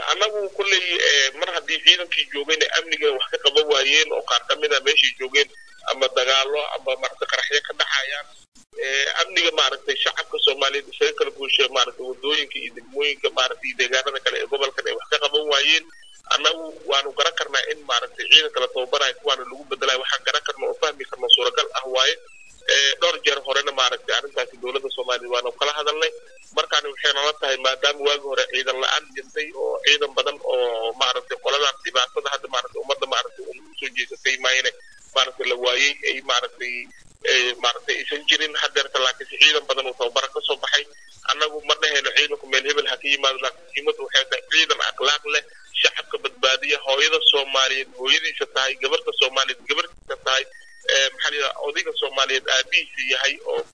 annagu kulley mar haddii ciidankii joogayna amniga wax ka qaban waayeen oo qaar ka mid a meeshay joogeen ama dagaalo ama maaragtay qaraxyo ka dhaxayaan amniga maaragtay shacabka soomaaliyeed isaga kala guusha maaragtay wadooyinka iyo degmooyinka maaragtay iyo deegaanada kale ee gobolkan ay wax ka qaban waayeen annagu waanu garan karnaa in maaragtay ciidanka la tababarayo kuwaana lagu bedelayo waxaan garan karna oo fahmi karna suuragal ah waaye dhowr jeer horena maaragtay arrintaasi dowladda soomaaliya waanu kala hadalnay markaani waxay nala tahay maadaama waagi hore ciidan la-aan jirtay oo ciidan badan oo maaragtay qoladan dhibaatada hadda maaragtay ummadda maaragtay usoo jeesatay maayne maaragtay la waayey ay maaragtay maaragtay aysan jirin hadeerta laakiinse ciidan badan uu tababara ka soo baxay annagu ma dhahayno ciidanku meel hebel ha ka yimaado laakiin muhiimadda waxay tahay ciidan akhlaaq leh shacabka badbaadiya hooyada soomaaliyeed hooyadiisa tahay gabarta soomaaliyeed gabartiisa tahay maxaa la yidhaha odayga soomaaliyeed aabihiisa yahay oo